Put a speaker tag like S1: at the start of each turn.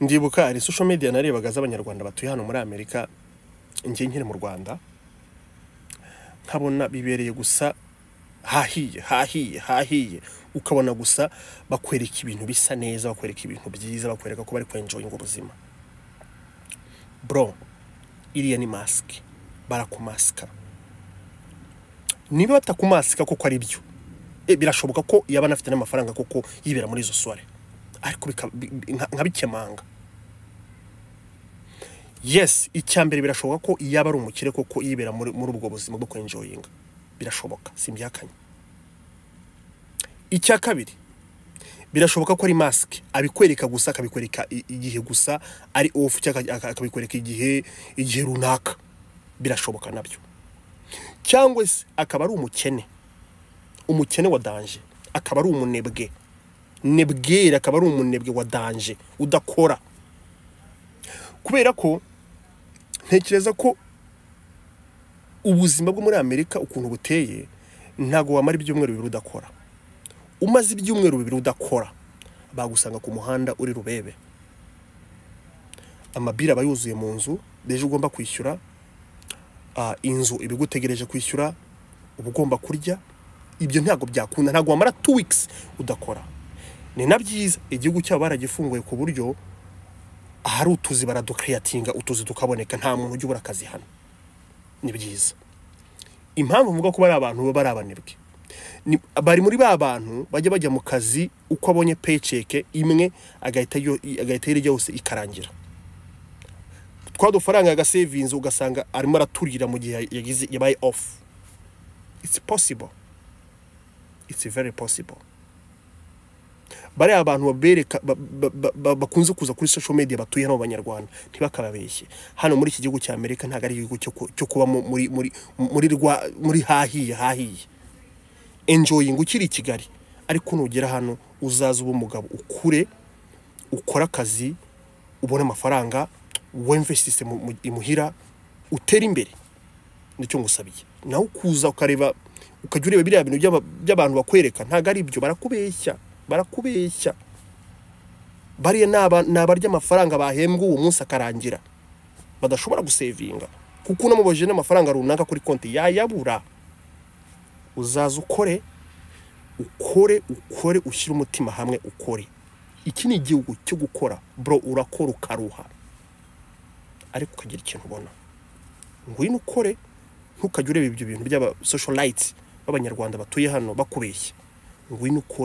S1: ndibuka hari social media narebaga z'abanyarwanda batuye hano muri amerika njye nkiri mu rwanda nkabona bibereye gusa hahiye hahiye hahiye ukabona gusa bakwereka ibintu bisa neza bakwereka ibintu byiza bakwereka ko bari kwenjoyinga ubuzima bro iriya ni masike barakumasika niba batakumasika koko ari byo Eh, birashoboka ko yaba anafite n'amafaranga koko yibera muri izo sore ariko bika- bi- bi- nka- nkabikemanga yes icya mbere birashoboka ko yaba ari umukire koko yibera muri muri ubwo buzima bwo kwenjoyinga birashoboka simbyakanye icya kabiri birashoboka ko ari masike abikwereka gusa akabikwereka i- igihe gusa ari ofu cyangwa aka- akabikwereka igihe igihe runaka birashoboka nabyo cyangwa se akaba ari umukene umukene wa danje akaba ari umunebwe nebwere akaba ari umunebwe wa danje udakora kubera ko ntekereza ko ubuzima bwo muri amerika ukuntu buteye ntabwo wamara ibyumweru bibiri udakora umaze ibyumweru bibiri udakora bagusanga ku muhanda uri rubebe amabiri aba yuzuye mu nzu deje ugomba kwishyura ah, inzu iba igutegereje kwishyura uba ugomba kurya ibyo ntabwo byakunda ntabwo wamara two weeks udakora ni na byiza igihugu cyabo baragifunguye ku buryo ahari utuzi baradukeyatinga utuzi tukaboneka nta muntu ujya ubura akazi hano ni byiza impamvu mvuga ko bari abantu baba ari abanebwe ni- bari muri ba bantu bajya bajya mu kazi uko abonye peceke imwe agahita yo- agahita irya yose ikarangira twa dufaranga yagasevinze ugasanga arimo araturira mu gihe yagize yabaye off it's possible it's very possible bariya abantu babereka ba- ba- ba- ba- bakunze kuza kuri social media batuye hano abanyarwanda ntibakababeshye hano muri iki gihugu cya amerika ntabwo ari igihugu cyo ku- cyo kuba mu- muri muri muri rwa muri hahiye hahiye enjoying ukiri i kigali ariko nugera hano uzaza uba umugabo ukure ukore akazi ubone amafaranga wemvesitise imuhira utere imbere nicyo ngusabiye nawe ukuza ukareba ukajya ureba biriya bintu by'aba- by'abantu bakwereka ntabwo ari ibyo barakubeshya barakubeshya bariya ni aba- ni abarya amafaranga bahembwa uwo munsi akarangira badashobora gusevinga kuko unamubajije n'amafaranga runaka kuri konti yayabura uzaza ukore ukore ukore ushyire umutima hamwe ukore iki ni igihugu cyo gukora bro urakora ukaruha ariko ukagira ikintu ubona ngwino ukore ntukajye ureba ibyo bintu by'aba socialites b'abanyarwanda batuye hano bakubeshya ngwino ukore